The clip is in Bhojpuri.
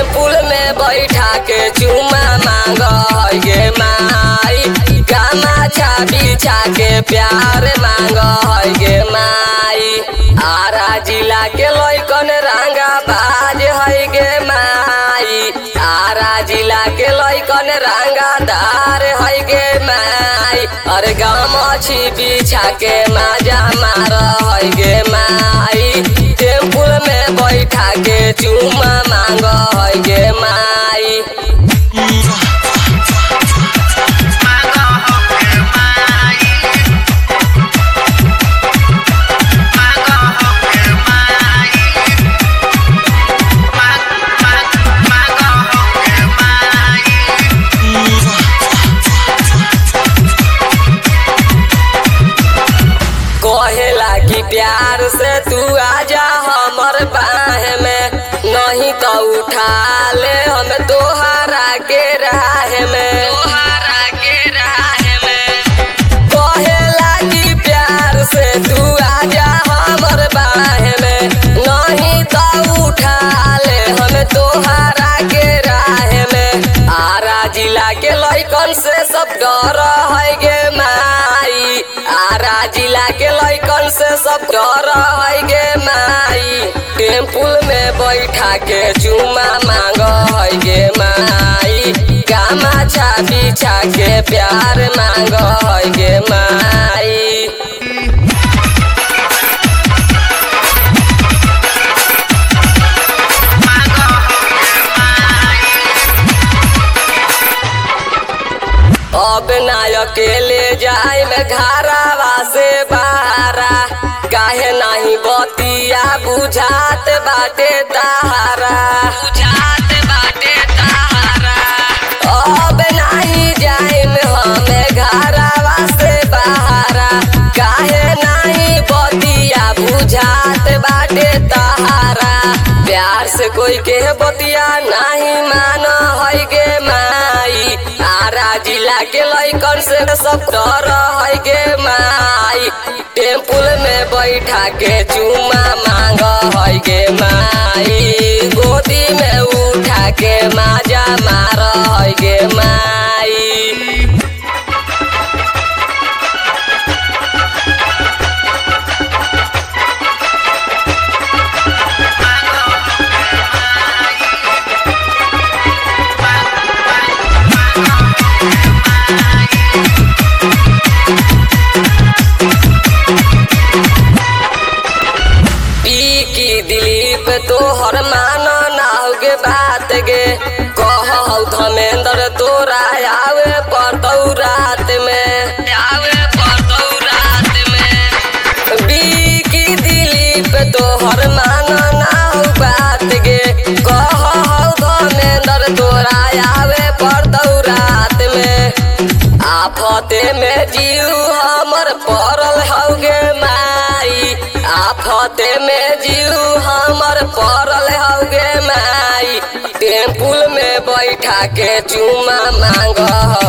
टेम्पुल में बैठा के चुमा मांग गे माई गामाछा बिछा के प्यार मांग गे माई आरा जिला के लैकन रंगा बाज है गे माई आरा जिला के लैकन रंगादार है गे माई अरे गामछी बिछा के माजा मार है गे माई टेम्पुल में बैठा के चुमा मांग है गे माई कहेला कि प्यार से तू आजा हमर बाह में नहीं तो उठा ले हम तोहरा के राह में तोहरा के राह में कहेला कि प्यार से तू आजा हमर बाह में नहीं तो उठा ले हम तोहरा के राह में आरा जिला के लैकन से सब डर है गे माई आरा जिला के लैकन से सब डर है गे माई टेम्पुल में बैठा के चुमा मांग है गे माई गामाछा बिछा के प्यार मांग है गे माई अब ना अकेले जाए में घरावा से बाहरा काहे नहीं बतिया बुझात बाटे तारा बुझात बाटे तारा अब नहीं जाए में हमें घरावा से बाहरा काहे नहीं बतिया बुझात बाटे तारा प्यार से कोई के बतिया नहीं मान है गे माई आरा जिला के लैकन से सब डर है गे माई टेम्पुल में बैठा के चुमा मांग है गे माई गोदी में उठा के माजा मार है गे माई पी की दिलीप तोहर मान नाहुगे बात गे कहौ धमेंद्र तोरा आवे पड़तौ रात में आवे पड़तौ रात में बी की दिलीप तोहर मान नाहु बात गे कहौ धमेंद्र तोरा आवे पड़तौ रात में आफते में जीव हमर पड़ल हौगे माई आफते में जीव हमर पड़ल हौगे माई टेम्पुल में बैठा के चुमा मांग